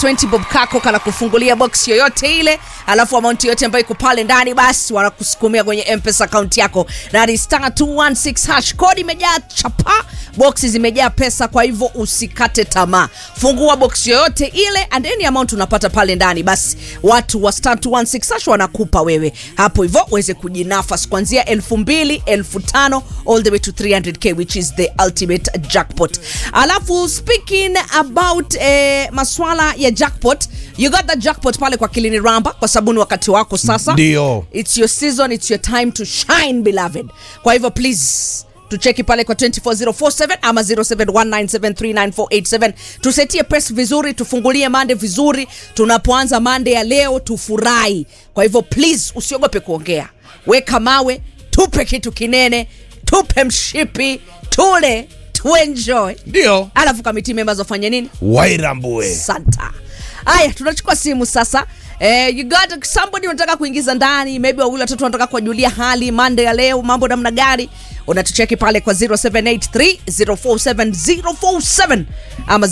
20 bob kako kana kufungulia box yoyote ile alafu amount yote ambayo iko pale ndani basi wanakusukumia kwenye mpesa account yako na ni star 216 hash code imejaa chapa boxi zimejaa pesa kwa hivyo usikate tamaa fungua box yoyote ile and any amount unapata pale ndani basi watu wa star 216 hash wanakupa wewe hapo hivyo uweze kujinafas kuanzia 2000 5000 all the way to 300k which is the ultimate jackpot alafu speaking about eh, maswala ya jackpot you got the jackpot pale kwa kilini ramba kwa sababu ni wakati wako sasa Ndio. it's your season it's your time to shine beloved kwa hivyo please tucheki pale kwa 24047 ama 0719739487 tusetie press vizuri tufungulie mande vizuri tunapoanza mande ya leo tufurahi kwa hivyo please usiogope kuongea weka mawe tupe kitu kinene tupe mshipi tule tuenjoy ndio alafu kamiti members wafanye nini wairambue santa haya tunachukua simu sasa Eh, you got somebody unataka kuingiza ndani maybe wawili watatu wanataka kuwajulia hali mande ya leo mambo namna gani unatucheki pale kwa 0783047047 ama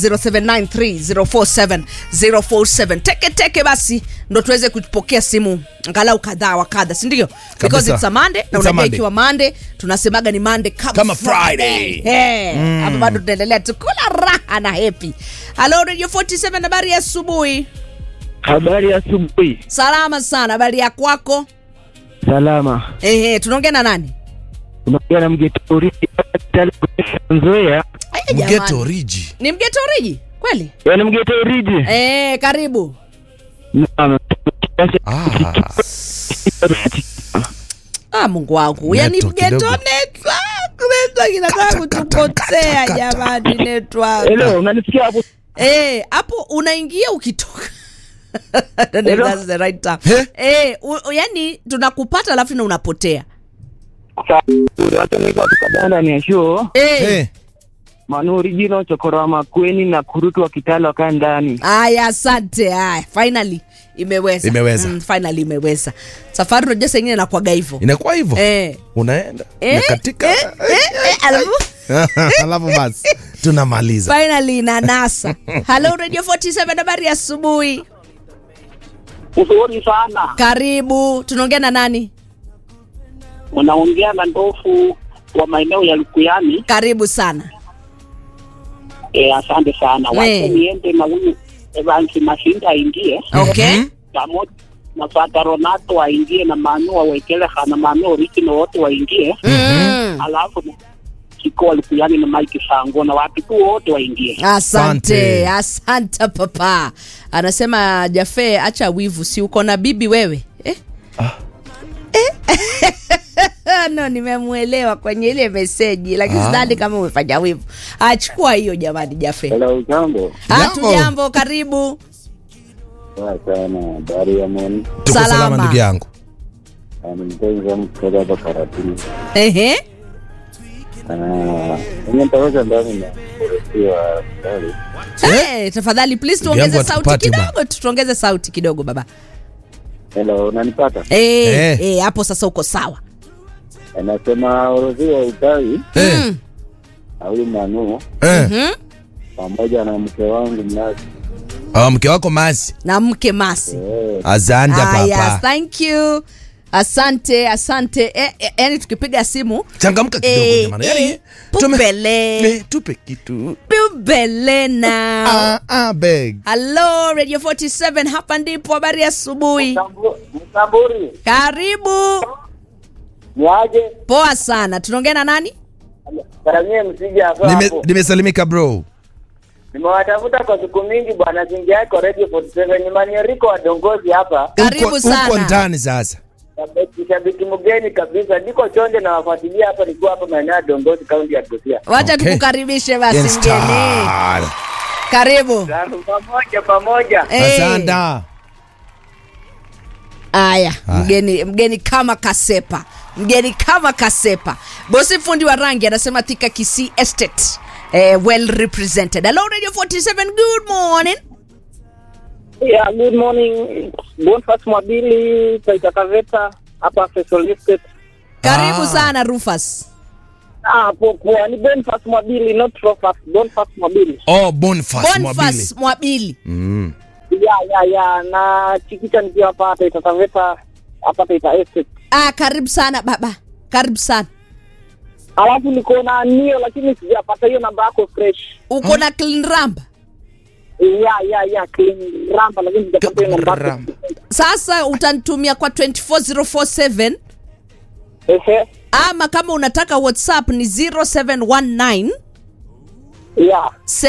0793047047 teke teke basi ndo tuweze kupokea simu angalau kadhaa wa kadha sindio because Kabisa. it's a Monday na It's a unajua Monday. ikiwa Monday tunasemaga ni Monday kama, Kama Friday. Eh, hapa bado tunaendelea tukula raha na happy halo radio 47 habari ya asubuhi Habari ya asubuhi. salama sana habari ya kwako Salama. Ehe, tunaongea na nani Unaongea na Mgetori Nzoea. Aya, mgeto jamani. riji ni mgetoriji kweli Yaani Mgetoriji. Eh, karibu Naam. ah, ah, mungu wangu yani Neto mgeto kidogo. network network inataka kutupotea jamani network Hello, unanisikia hapo? Eh, hapo unaingia ukitoka Hello? That's the right time. He? Eh, u- yani tunakupata alafu na unapotea Hata niko tukadanda ni show. Eh, eh, Manu original chokora wa Makweni na kurutu wa Kitale wakaa ndani. Aya, asante. Haya, finally imeweza, Imeweza. Mm, finally imeweza. Safari unajua saa ingine nakwaga hivyo inakuwa hivyo eh. unaenda Eh, nakatika eh, eh, eh, alafu alafu basi tunamaliza finally inanasa. Hello Radio 47, habari ya asubuhi. Uzuri sana. Karibu, tunaongea na nani? Unaongea na ndofu wa maeneo ya Lukuyani. Karibu sana. E, asante sana. We. Wacha niende na huyu Evans Mashinda aingie Okay. Mhm. pamoja na Fata Ronato aingie na Manu wawekele na Manu original wote waingie, Mm. alafu na Kiko Lukuyani na Mike Sango na watu tu wote waingie. Asante, Asante. asante papa. Anasema Jafe, acha wivu, si uko na bibi wewe eh? Eh? no, nimemwelewa kwenye ile meseji, lakini Ah. sidhani kama umefanya wivu. Achukua hiyo jamani, Jafe. Hello, jambo. Hatu Jambo. jambo, karibu. Poa sana. Habari ya moni. tuko Salama. salama ndugu yangu Ah, Ni mpenzi wangu kutoka hapa Karatini. Ehe. Ah, Mimi nitaweka ndani na mrefu wa hospitali. Hey, tafadhali please Ndugu tuongeze yangu sauti hatupati kidogo tu, tuongeze sauti kidogo baba. Hello, unanipata? Eh, Eh. eh, hapo sasa uko sawa. Anasema orodhi wa utawi Eh, Mm. na huyu Manu eh. Mhm. pamoja na mke wangu Mnazi. Ah, mke wako masi Na mke Masi. Eh, asante Ah, yes, papa thank you. Asante, asante. Eh, eh, yani tukipiga simu changamka kidogo eh, jamani eh, yani tume- pupele. le- tupe kitu Pupele now. ah, ah, beg Hello Radio 47 hapa ndipo habari ya asubuhi. Msamburi, Karibu. ni aje? Poa sana. Tunaongea na nani? Karamie msija hapo Nime- hapo. nimesalimika bro Nimewatafuta kwa siku mingi bwana, zingia yako Radio 47 ni Manieriko wa Dongozi hapa. Karibu Uko- sana. uko ndani sasa Shabiki- Shabiki mgeni kabisa, niko chonde na wafuatilia hapa, nikiwa hapa maeneo ya Dongozi, kaunti ya Busia. Wacha Okay. tukukaribishe basi mgeni. Instar. Karibu. Pamoja pamoja. Eh. asante Aya, Aya. mgeni mgeni kama kasepa, mgeni kama kasepa. Bosi fundi wa rangi anasema Thika Kisii Estate. Eh, well represented. Hello Radio 47, good morning. Yeah, good morning. Boniface Mwabili, Taita Kaveta, hapa Fesol Estate. Karibu Ah. sana Rufus. Ah, poa poa. Ni Boniface Mwabili, not Rofas. Boniface Mwabili. oh Boniface Mwabili Boniface Mwabili. mm. ya ya ya na chikicha nikiwa hapa Taita Taveta hapa Taita Estate. ah, karibu sana baba karibu sana Alafu niko na nio lakini sijapata hiyo namba yako fresh. uko na clean ramba Ya ya ya clean ramba lakini sijapata hiyo namba yako. Ramba. sasa utanitumia kwa 24047 Ehe. ama kama unataka whatsapp ni 0719 Ya.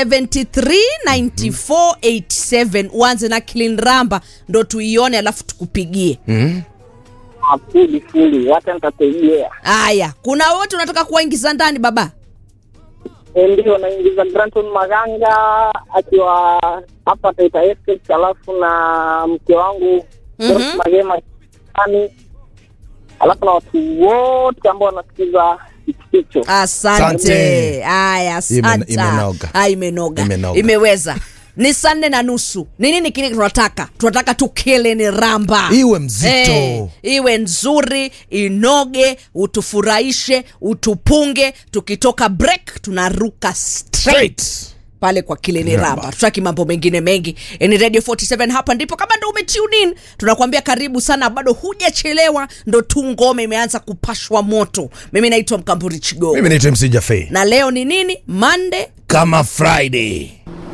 739487 uanze na clean ramba ndo tuione alafu tukupigie Ah, Fuli fuli. Wacha nitategea. haya kuna wote unataka kuwaingiza ndani baba Eh, Ndio naingiza Granton Maganga akiwa hapa Taita Estate alafu na mke wangu Mhm. Joyce Magema Kani. Alafu na watu wote ambao wanasikiza kicho. asante Asante. haya Ime- asante imenoga. Ah, imenoga Imenoga. imeweza ni saa nne na nusu ni nini kile tunataka tunataka tukile ni ramba Iwe mzito. Eh, iwe nzuri inoge utufurahishe utupunge tukitoka break tunaruka straight Straight. pale kwa kileni ramba Ramba. tutaki mambo mengine mengi Eh, ni radio 47 hapa ndipo kama ndo umetune in tunakuambia karibu sana bado hujachelewa ndo tu ngome imeanza kupashwa moto mimi naitwa mkamburi chigo Mimi naitwa MC Jaffe. na leo ni nini mande Kama Friday.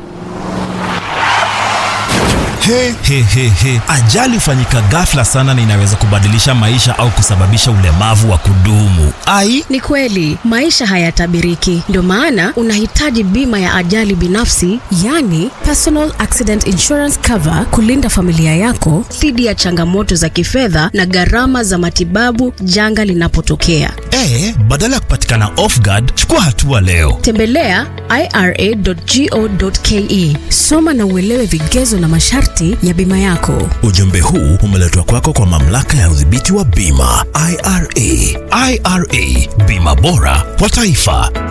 He, he, he, he. Ajali hufanyika ghafla sana na inaweza kubadilisha maisha au kusababisha ulemavu wa kudumu. Ai, Ni kweli maisha hayatabiriki, ndio maana unahitaji bima ya ajali binafsi, yani personal accident insurance cover, kulinda familia yako dhidi ya changamoto za kifedha na gharama za matibabu janga linapotokea. e, badala ya kupatikana off guard, chukua hatua leo. Tembelea ira.go.ke, soma na uelewe vigezo na masharti ya bima yako. Ujumbe huu umeletwa kwako kwa mamlaka ya udhibiti wa bima IRA. IRA, bima bora kwa taifa.